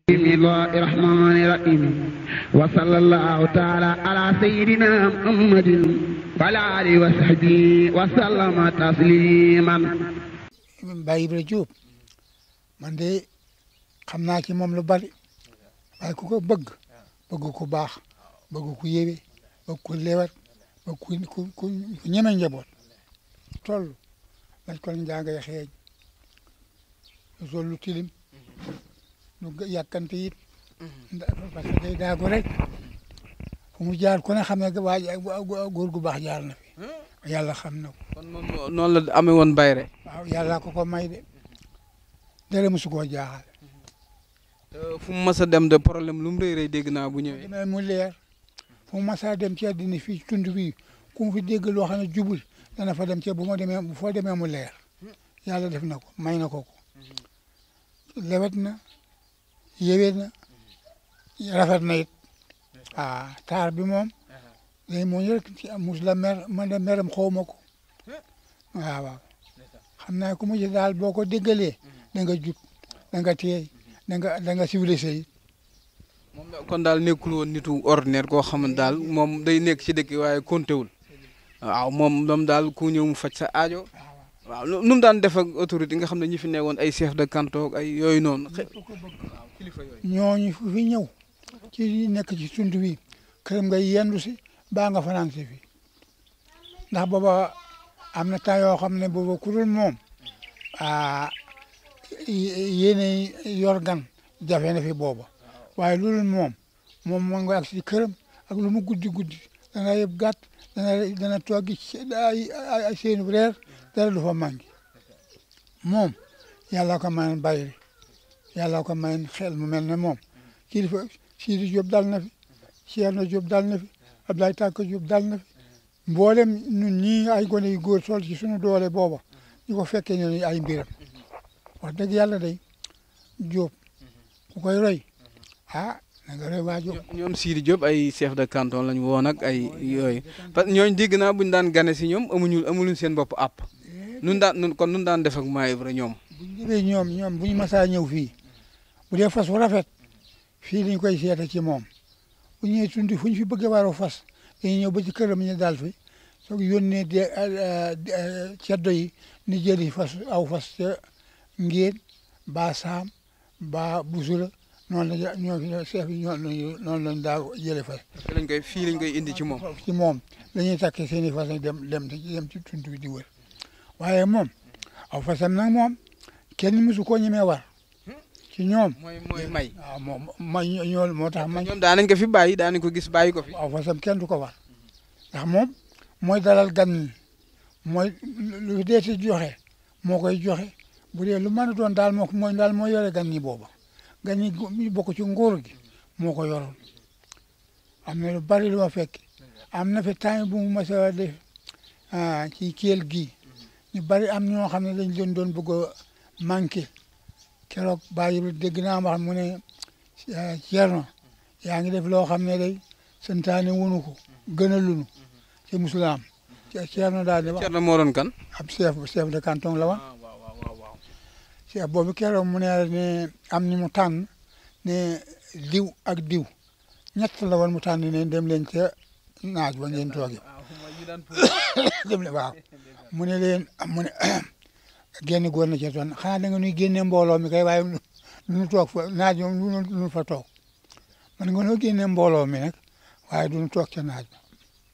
بسم الله الرحمن الرحيم وصلى الله تعالى على سيدنا محمد وعلى آله وصحبه وسلم تسليما Baye Ibra Diop man de xam naa ci moom lu bari waaye ku ko bëgg bëgg ku baax bëgg ku yéwe bëgg ku lewat bëgg ku ku ku ñeme njaboot toll lañ ko njàngay xeeñ lu sol lu tilim lu yàkkante it parce que day daagu rek fu mu jaar ku ne xam ne waa góor gu baax jaar na fi yàlla xam na ko kon moom noonu la amee woon bayre waaw yàlla ko ko may de dara mosu koo jaaxal fu mu mës a dem de problème lu mu rëy rëy dégg naa bu ñëwee demee mu leer fu mu masaa dem ci àddina fii tund bii ku mu fi dégg loo xam ne jubul dana fa dem ci bu ma demee bu foo demee mu leer yàlla def na ko may na ko ko lewet na yewet na rafet na it ah taar bi moom day moo ñu rek ci mus la mer man de meram xaw ma ko waaw waaw xam naa ku mu ci daal boo ko déggalee da nga jub da nga teey da nga da nga civilisé it moom da- kon daal nekkul woon nitu ordinaire koo xam ne daal moom day nekk ci dëkk waaye kontéwul waaw moom moom daal ku ñëw mu faj sa aajo waaw nu nu mu daan def ak autorité yi nga xam ne ñi fi ne woon ay chef de canton ak ay yooyu noonu xe- waaw kilifa yooyu ñooñu fu fi ñëw ci li nekk ci tund wi këram nga yendu si baa nga fanaan si fi ndax booba am na temps yoo xam ne booba ku dul moom ah yéene yor gan jafe na fi booba waaye lu dul moom moom moo nga ak si këram ak lu mu guddi guddi dana yëpp gàtt dana dana toog ci ay ay ay seenu reer dara du fa manqué moom yàlla ko mayoon bàyyi yàlla ko mayoon xel mu mel ne moom kilifa Sidi Diop dal na fi Thierno Diop dal na fi Abdoulaye Tàkk Diop dal na fi mboolem ñun ñii ay gone yu góor sol ci suñu doole booba ñu ko fekkee ñu ay mbiram wax dëgg yàlla day Diop ku koy roy ah na nga roy waa Diop. ñoom Sidi Diop ay chef de canton lañu woon ak ay yooyu parce que ñooñu dégg naa bu ñu daan gane si ñoom amuñu amuluñ seen bopp àpp nun daan nun kon nun daan def ak Maam Ibra ñoom bu ñu ñëwee ñoom ñoom bu ñu masaa ñëw fii bu dee fas wu rafet fii lañ koy seete ci moom bu ñëwee tundi fu ñu fi bëgg a waroo fas dañuy ñëw ba ci këram ñu daal fi soog yónnee de ceddo yi ni jëli fas aw fas ca ngéen ba saam ba busula noonu la ñoo fi chef yi ñoo noonu lañ daa jële fas parce que lañ koy fii lañ koy indi ci moom ci moom dañuy takkee seen i fas yi dem dem dem ci tunt bi di wër waaye moom aw fasam nag moom kenn mësu koo ñemee war ci ñoom mooy mooy may waaw moom may ñoo moo tax may ñoom daan nañ ko fi bàyyi daan nañ ko gis bàyyi ko fi aw fasam kenn du ko war ndax moom mooy dalal gan ñi mooy lu deeti joxe moo koy joxe bu dee lu mën a doon daal moo ko mooy daal moo yore gan ñi booba gan ñi ñu bokk ci nguur gi moo ko yoroon am na lu bari lu ma fekk am na fi temps bu mu mas a def ah ci kéel gi ñu bari am ñoo xam ne dañ leen doon bëgg a manqué keroog bàyyi bi dégg naa wax mu ne Thierno yaa ngi def loo xam ne day santaane wunu ko gën a lunu ci musulaam Thierno daal di wax Thierno moo doon kan ab chef chef de canton la woon waaw waaw waaw waaw chef boobu keroog mu ne ne am ni mu tànn ne diw ak diw ñett la woon mu tànn ne dem leen ca naaj ba ngeen toogee dem leen waaw mu ne leen mu ne génn góor na ca toon xanaa da nga nuy génne mbooloo mi kay waaye lu nu toog fa naaj moom lu nu fa toog man nga noo génne mbooloo mi nag waaye du nu toog ca naaj ba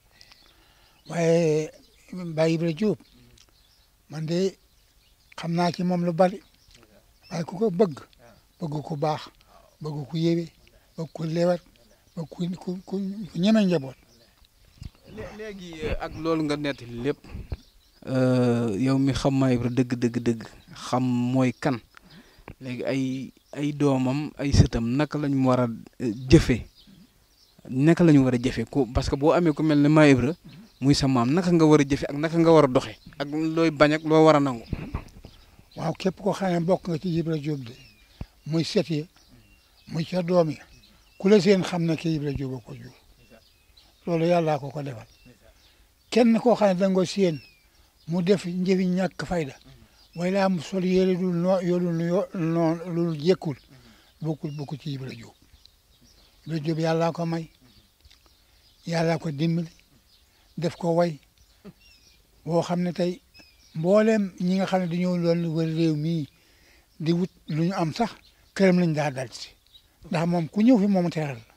waaye Baye Ibra Diop man de xam naa ci moom lu bari waaye ku ko bëgg bëgg ku baax bëgg ku yéwe bëgg ku lewat bëgg ku ku ku ñeme njaboot Lé- léegi euh, ak loolu nga nettali lépp yow mi xam Maam Ibra dëgg dëgg dëgg xam mooy kan léegi ay ay doomam ay sëtam naka lañ war a euh, jëfe naka la ñu war a jëfe ku parce que boo amee ku mel ne Maam Ibra muy sa maam naka nga war a jëfe ak naka nga war a doxe ak looy bañ ak loo war a nangu waaw képp koo xam ne bokk nga ci Ibra Diop de muy set yi muy ca doom yi ku la seen xam ne ki Ibra Diop a ko jur loolu yàllaa ko ko defal kenn koo xam ne da nga ko seen mu def njëfi ñàkk fayda way laa mu sol yére dul noo yolul yo noon lul jekkul bokkul bokkul ci Ibra Jóob Ibra Jóob yàllaa ko may yàllaa ko dimbali def ko way boo xam ne tey mbooleem ñi nga xam ne dañoo doon wër réew mii di wut lu ñu am sax këram lañ daa dal si ndax moom ku ñëw fi moom teral la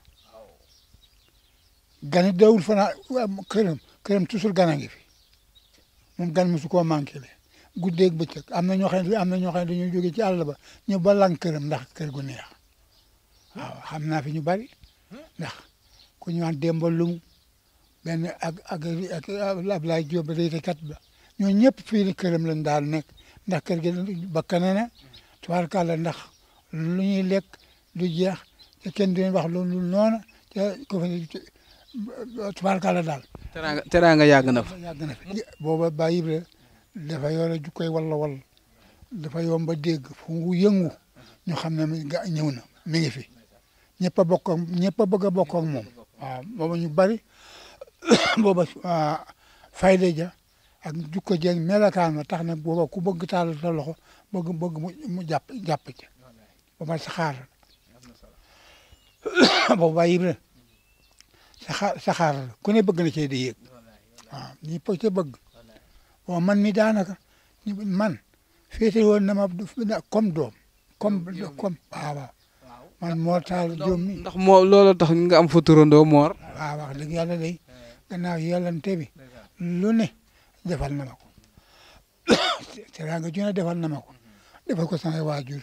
gane dawul fanaa këram këram toujours gana ngi fi moom gan mosu koo manqué le guddeeg bëccëg am na ñoo xam ne am na ñoo xam ne dañoo jóge ci àll ba ñu ba lang këram ndax kër gu neex waaw xam naa fi ñu bari ndax ku ñu wax Demba Lum benn ak ak ak Ablaye Diop réytekat ba ñoo ñëpp fii ni këram lañ daal nekk ndax kër gi bakkane na tubaarkàlla ndax lu ñuy lekk du jeex te kenn du leen wax loolu noonu te ko fa tubaarkàlla daal teraanga teraanga yàgg na fa. yàgg na fi booba Ba Ibra dafa yore jukkoy walla walla dafa yomb a dégg fu mu yëngu ñu xam ne mi ga ñëw na mi ngi fi ñëpp a bokk ak ñëpp a bëgg a bokk ak moom waaw booba ñu bari booba fayda ja ak jukko jeeg melakaan ma tax na booba ku bëgg taal sa loxo bëgg bëgg mu mu jàpp jàpp ci booba saxaar booba Ba Ibra saxaar saxaar la ku ne bëgg na cee di yéeg waaw ñëpp a ca bëgg bon man mi daanaka man féete woon na ma comme doom comme comme waaw waaw man moo taal joom mi ndax moo loolu tax nga am fa turandoo moor. waaw wax dëgg yàlla day gannaaw yàllante bi lu ne defal na ma ko teraanga ju ne defal na ma ko defal ko sama waajur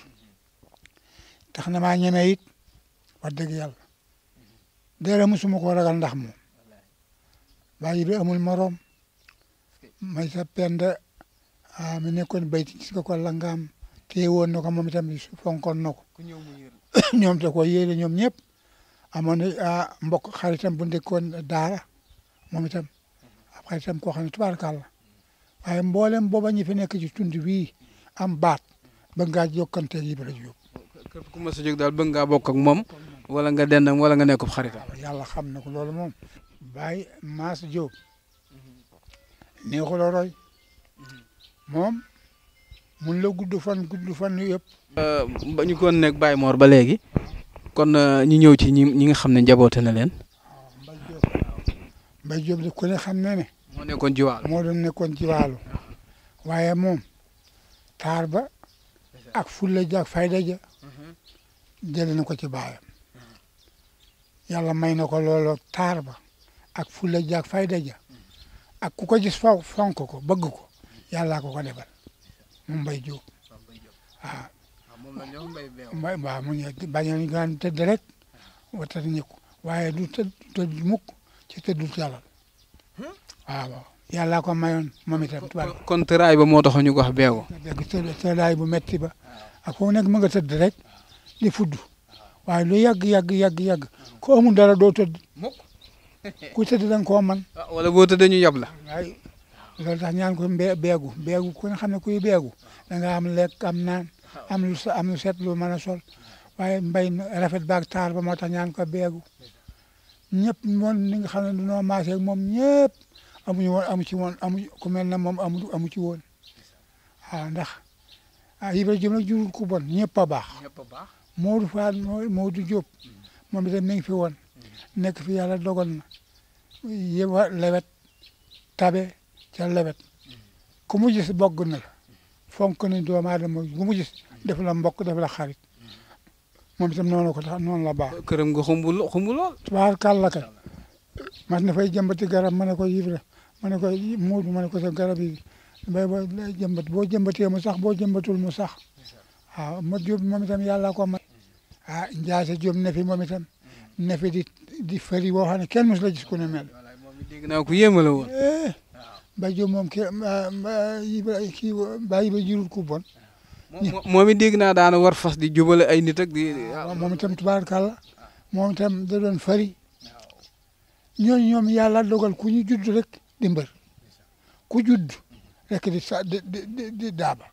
tax na maa ñeme it wax dëgg yàlla dara musuma ko ragal ndax moom bàyyi bi amul morom may sa penda ah mi nekkoon bayti gis nga ko langaam téye woon na ko moom itam fonkoon na ko ñoom te ko yéene ñoom ñëpp amoon na ah mbokk xaritam bu ndekkoon daara moom itam ab xaritam koo xam ne tubaarkàlla waaye mboolem booba ñi fi nekk ci tund bii am baat ba ngaa jokkanteeg Ibra Jóob képp ku ma sa jóg daal bëgg ngaa bokk ak moom wala nga dend ak wala nga nekk xaritam. yàlla xam na ko loolu moom Baye Mass Diop neexul a roy moom mun la gudd fan gudd fan yu yëpp ba ñu kon nekk Baye Mor ba léegi kon ñu ñëw ci ñi ñi nga xam ne njaboote na leen. Mbaye Diop Mbaye Diop de ku ne xam ne ne moo nekkoon jiwaal. moo doon nekkoon ci wàllu waaye moom taar ba ak fulla ja ak fayda ja jëlee na ko ci baayam yàlla may na ko looloo taar ba ak fulla ja ak fayda ja ak ku ko gis faw fonk ko bëgg ko yàllaa ko ko defal moom Mbaye Diop waaw mbay waaw mu ngi bañoon gaan tëdd rek watati ñi ko waaye du tëdd tëdd mukk ci tëddul yàlla waaw waaw yàllaa ko mayoon moom itam tubaab kon tëraay ba moo tax ñu ko wax beewu. dégg tëdd tëddaay bu metti ba ak foofu nekk mu nga tëdd rek di fudd waaye lu yàgg yàgg yàgg yàgg ko amul dara doo tëdd mukk ku tëdd da nga koo man wala boo tëddee ñu yab la. waaye loolu tax ñaan ko mbee beegu beegu ku ne xam ne kuy beegu da nga am lekk am naan am lu sa am lu set lu mën a sol waaye mbay mi rafet baag taar ba moo tax ñaan ko beegu ñëpp moom ni nga xam ne dunoo maasee ak moom ñëpp amuñu woon amu ci woon amu ku mel ne moom amu amu ci woon waaw ndax ah Ibra Diop nag jurul ku bon ñëpp a baax ñëpp a baax. Modou Fall Modou Diop moom itam mi ngi fi woon nekk fi yàlla dogal na yëwa lewet tabe ca lewet ku mu gis bogg na la fonk ni doomu aadama ku mu gis def la mbokk def la xarit moom itam noonu ko tax noonu la baax këram nga xumbu lo- xumbu lool. tubaar kàlla kay mas na fay jëmbati garab ma ne ko Ibra ma ne ko Modou ma ne ko sa garab yi bay ba lay jëmbat boo jëmbatee mu sax boo jëmbatul mu sax waaw ma Diop moom itam yàlla ko may ah Ndiasse Diop ne fi moom itam ne fi di di fëri boo xam ne kenn mos la gis ku ne mel dégg naa ko yéeme la woon. eh Mbaye Diop moom kii Ibra kii Baye Ibra jurul ku bon moom moom it dégg naa daana war fas di jubale ay nit ak di. moom itam tubaarkàlla moom itam da doon fëri ñooñu ñoom yàlla dogal ku ñu judd rek di mbër ku judd rek di sa di di di di daaba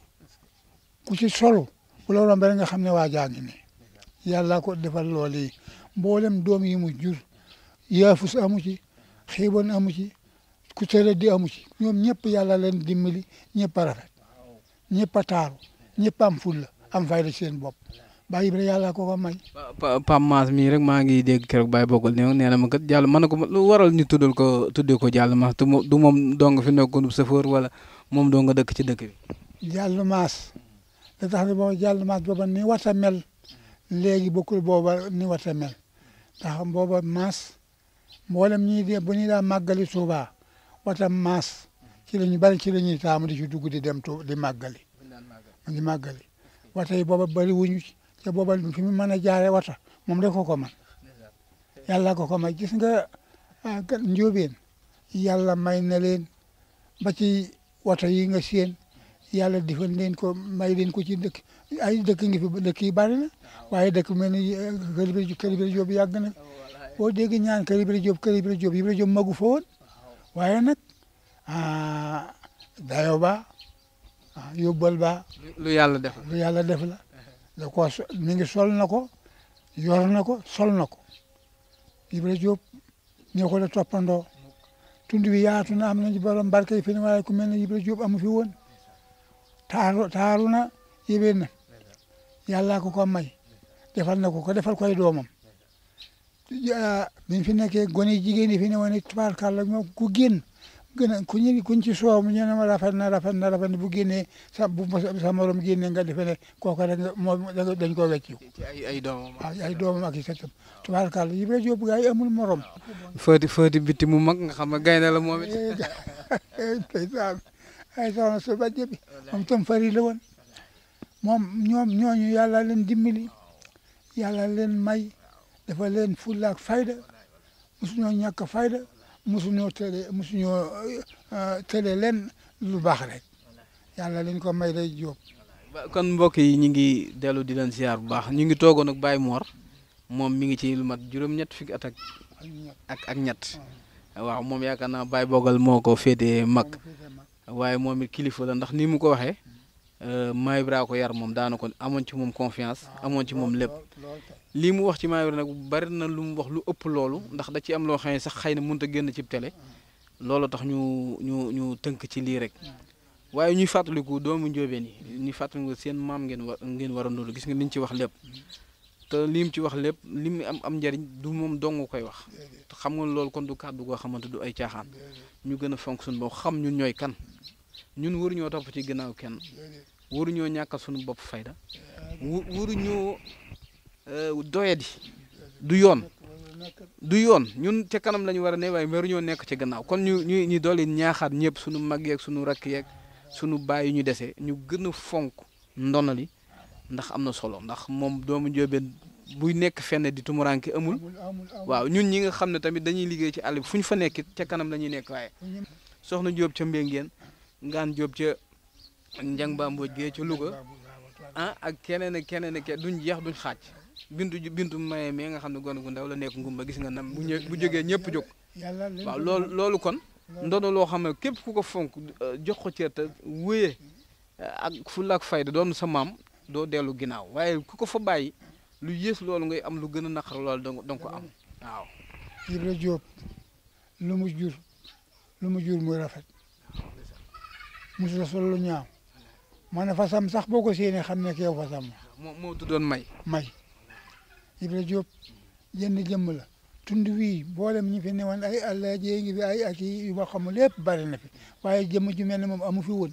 ku ci solo bu la rombee nga xam ne waa jaa ngi nii yàlla ko defal loolu yi mboolem doom yi mu jur yaafus amu ci xiibon amu ci ku tere di amu ci ñoom ñëpp yàlla leen dimbali ñëpp a rafet ñëpp a taaru ñëpp am fulla am fayda seen bopp Baye Ibra yàlla ko ko may Pa Pam Maas mii rek maa ngi dégg keroog Baye Bogal ne nee na ma kat jàll mën na ko lu waral ñu tuddal ko tuddee ko jàll maas te du moom dong fi nekkoon chauffeur wala moom doo nga dëkk ci dëkk bi. jàll maas da tax ne booba jàll maas booba ni wata mel léegi bokkul booba ni wata mel ndax booba maas mboolem ñii de bu ñuy daa màggali Tuuba wata maas ci la ñu bari ci la ñuy taamu di ci dugg di dem tu di màggali di màggali wata yi booba bari wuñu ci te booba fi mu mën a jaare wata moom rek ko ko man yàlla ko ko may gis nga njóobeen yàlla may na leen ba ci wata yi nga seen yàlla defal leen ko may leen ko ci dëkk ay dëkk ngi fi dëkk yi bari na waaye dëkk mel ni kër Ibra kër Ibra Jóob yàgg na boo dégg ñaan kër Ibra Jóob kër Ibra Jóob Ibra Jóob magu fa woon waaye nag dayo ba yóbbal ba lu yàlla def lu yàlla def la da ko mi ngi sol na ko yor na ko sol na ko Ibra Jóob ñoo ko la toppandoo tund bi yaatu na am nañu borom barke yi fi ne waaye ku mel ne Ibra Jóob amu fi woon taaru taaru na yébeen na yàllaa ko ko may defal na ko ko defal koy doomam bi fi nekkee gone jigéen yi fi ne woon ne tubaarkàlla moom ku génn gën a ku ñu kuñ ci soow mu ñu ne ma rafet na rafet na rafet na bu génnee sa bu sa morom génnee nga defe ne kooku rek nga moom dañ koo wecc ci ay ay doomam. waaw ay doomam ak i sëtam tubaarkàlla Ibra Jóob gaa yi amul morom fëti fëti bitti mu mag nga xam ne gaynde la moom it. ndeysaan ay soxna su bàjje bi moom tam fari la woon moom ñoom ñooñu yàlla leen dimbali yàlla leen may dafa leen fulla ak fayda mosuñoo ñàkk fayda mosuñoo tële mosuñoo tële leen lu baax rek yàlla leen ko may day jóob kon mbokk yi ñu ngi dellu di leen ziar bu baax ñu ngi toogoon ak Baye Mor moom mi ngi ci lu mat juróom-ñett fukki at ak ak ak ñett waaw moom yaakaar naa Baye Bogal moo ko féetee mag waaye moom it kilifa la ndax ni mu ko waxee Maam Ibra ko yar moom daana ko amoon ci moom confiance amoon ci moom lépp lii mu wax ci Maam Ibra nag bari na lu mu wax lu ëpp loolu ndax da ci am loo xam ne sax xëy na mënut a génn ci télé loolu tax ñu ñu ñu tënk ci lii rek waaye ñuy fàttaliku doomu njóobeen yi ñuy fàttaliku seen maam ngeen war ngeen war a nuru gis nga liñ ci wax lépp te li mu ci wax lépp li mu am am njariñ du moom dong koy wax te xam nga loolu kon du kàddu goo xamante du ay caaxaan ñu gën a fonk suñu bopp xam ñun ñooy kan ñun waruñoo topp ci ginnaaw kenn waruñoo ñàkkal suñu bopp fayda wu waruñoo doyadi du yoon du yoon ñun ca kanam la ñu war a ne waaye waruñoo nekk ci gannaaw kon ñu ñu ñu dolli ñaaxaat ñëpp suñu mag yeeg suñu rakk yeeg suñu baay yu ñu dese ñu gën a fonk ndonali ndax am na solo ndax moom doomu njóobeen buy nekk fenn di tumuranke amul waaw ñun ñi nga xam ne tamit dañuy liggéey ci àll bi fu ñu fa nekkit ca kanam la ñuy nekk waaye soxna Jóob ca Mbéngeen ngaan Jóob ca Njang Ba Mbooj gee ca Louga ah ak keneen ak keneen ak duñ jeex duñ xaaj bintu bintu maye mais nga xam ne gone gu ndaw la nekk ngumba gis nga nam bu ñë bu jógee ñëpp jóg waaw loolu loolu kon ndono loo xam ne képp ku ko fonk jox ko cër te wéyee ak fulla ak fayda doon sa maam doo dellu ginnaaw waaye ku ko fa bàyyi lu yées loolu ngay am lu gën a naqar loolu danga danga ko am waaw Ibra Jóob lu mu jur lu mu jur muy rafet musul sol lu ñaaw ma ne fasam sax boo ko séenee xam ne keew fasam moo moo tuddoon may may Ibra Jóob jenn jëmm la tund wii boolem ñi fi newoon ay àlla jee ngi fi ay ak yu ma xamul lépp bari na fi waaye jëmm ju mel ne moom amu fi woon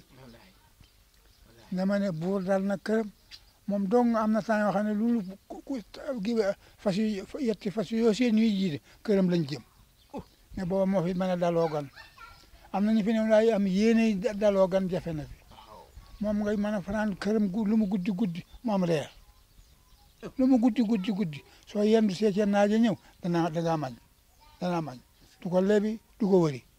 dama ne buur dal na këram moom dong am na temps yoo xam ne loolu ku gi fas yu yetti fas yoo seen ñuy jiite këram lañ jëm ne booba moo fi mën a daloo gan am na ñu fi ne waaye am yéene daloo gan jafe na fi moom ngay mën a fanaan këram gu lu mu guddi guddi mu am reer lu mu guddi guddi guddi soo yendu see ca naaja ñëw danaa dangaa mañ danaa mañ du ko lebi du ko wëri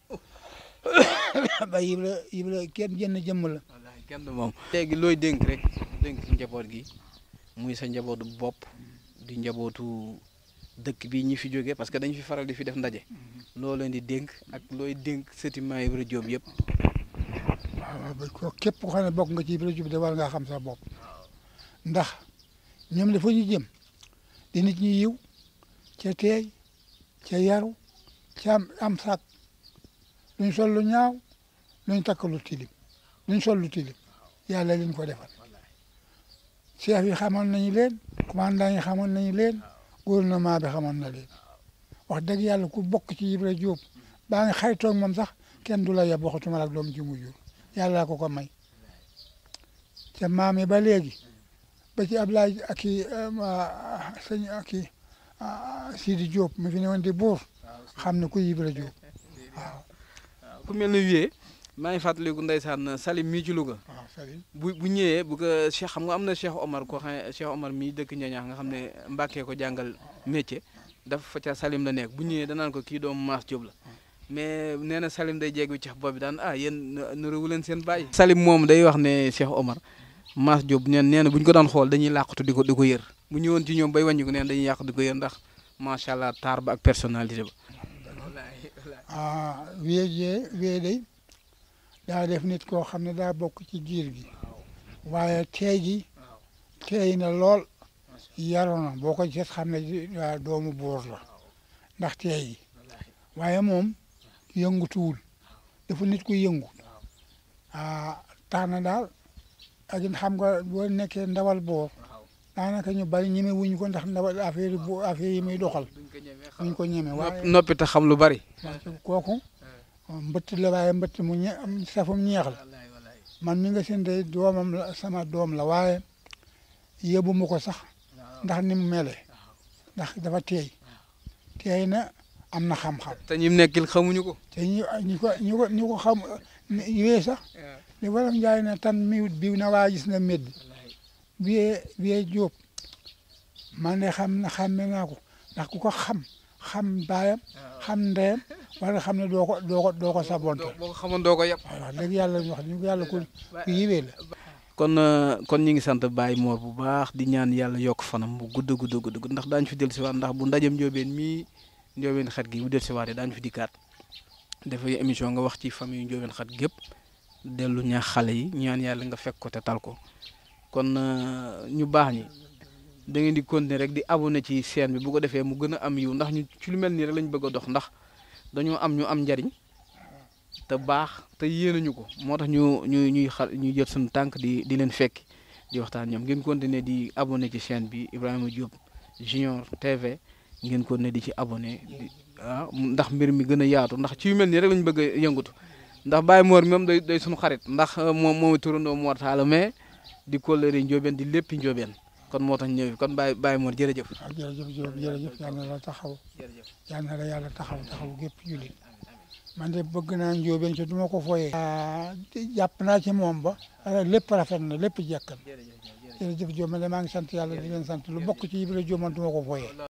ba Ibra Ibra kenn jënn jëmm la wallaahi kenn du moom léegi looy dénk rek dénk njaboot gi muy sa njabootu bopp di njabootu dëkk bi ñi fi jóge parce que dañu fi faral di fi def ndaje loo leen di dénk ak looy dénk sëti Maam Ibra Jóob yëpp waaw ba ko képp ko xam ne bokk nga ci Ibra Jóob de war ngaa xam sa bopp ndax ñoom dafa ñu jëm di nit ñi yiw ca teey ca yaru ca am am sàkk luñ sol lu ñaaw luñ takk lu tilim luñ sol lu tilim yàlla leen ko defal chef yi xamoon nañu leen commandant yi xamoon nañu leen gouvernement bi xamoon na leen wax dëgg yàlla ku bokk ci Ibra Diop baa nga xaritoog moom sax kenn du la yeb waxatuma ak doom ji mu jur yàlla ko ko may te maam yi ba léegi ba ci Ablaye ak i sëñ ak i Sidi Diop mi fi ne woon di buur xam ne ku Ibra Diop waaw ku mel ne wiyee maa ngi fàttaliku ndeysaan Salim mii ci Louga waaw Salim bu bu ñëwee bu ko Cheikh xam nga am na Cheikh Omar koo xam ne Cheikh Omar mii dëkk Ñañaax nga xam ne Mbàkkee ko jàngal métier dafa fa ca Salim la nekk bu ñëwee danaan ko kii doomu Maas Diop la mais nee na Salim day jéegu ci bopp bi daan ah yéen nuruwu leen seen bàyyi. Salim moom day wax ne Cheikh Omar Maas Diop neen nee na bu ñu ko daan xool dañuy làqatu di ko di ko yër bu ñëwoon ci ñoom bay wàññi ko neen dañuy yàq di ko yër ndax macha allah taar ba ak personnalité ba. ah wéy jee wéy day daa def nit koo xam ne daa bokk ci giir gi waaye teey gi teey na lool yaru na boo ko gis xam ne waa doomu buur la ndax teey gi waaye moom yëngutuwul dafa nit ku yëngu ah tax na daal ak it xam nga boo nekkee ndawal boor daanaka ñu bari ñeme wuñ ko ndax ndawal affaire yi bu affaire yi muy doxal duñ ko ñeme waaye noppi te xam lu bari. parce que kooku mbëtt la waaye mbëtt mu ñe safum ñeex la man mi nga seen tey doomam la sama doom la waaye yóbbu ma ko sax ndax ni mu mele ndax dafa teey teey na am na xam-xam te ñi mu nekkil xamuñu ko. te ñu ñu ko ñu ko ñu ko xam yooyu sax li waram njaay ne tan miwut biw na waa gis na médd biyee biyee jóob man de xam na xàmme naa ko ndax ku ko xam xam baayam xam ndeyam war nga xam ne doo ko doo ko doo ko sabonte boo ko xamoon doo ko yëpp. waaw wax dëgg yàlla wax dëgg yàlla ku ku yiwee la kon kon ñi ngi sant Baye Mor bu baax di ñaan yàlla yokk fanam bu gudd gudd gudd ndax daañu fi dellusiwaat ndax bu ndajem njóobeen mii njóobeen xet gi bu dellusiwaatee daañu fi dikkaat dafay émission nga wax ci famille njóobeen xet gépp dellu ñaax xale yi ñaan yàlla nga fekk ko te tal ko kon ñu baax ñi da ngeen di continuer rek di abonné ci chaîne bi bu ko defee mu gën a am yiw ndax ñu ci lu mel nii rek lañ bëgg a dox ndax dañoo am ñu am njariñ te baax te yéenañu ko moo tax ñu ñu ñuy xa ñuy jël suñu tànk di di leen fekki di waxtaan ñoom ngeen continuer di abonné ci chaîne bi Ibrahima Diop Junior TV ngeen continuer di ci abonné di ah ndax mbir mi gën a yaatu ndax ci yu mel nii rek lañ bëgg a yëngatu ndax Baye Mor moom day day suñu xarit ndax moom mooy turandoo Mor Talla mais di kóllëre njóobeen di léppi njóobeen kon moo tax ñëw kon Baye Baye Mor jërëjëf. waaw jërëjëf Diop jërëjëf yal na la taxaw yal na la yàlla taxaw taxaw gépp jullit man de bëgg naa njóobeen ci du ma ko fooyee jàpp naa ci moom ba lépp rafet na lépp jekk na jërëjëf Diop man de maa ngi sant yàlla di leen sant lu bokk ci Ibra Diop man du ma ko fooyee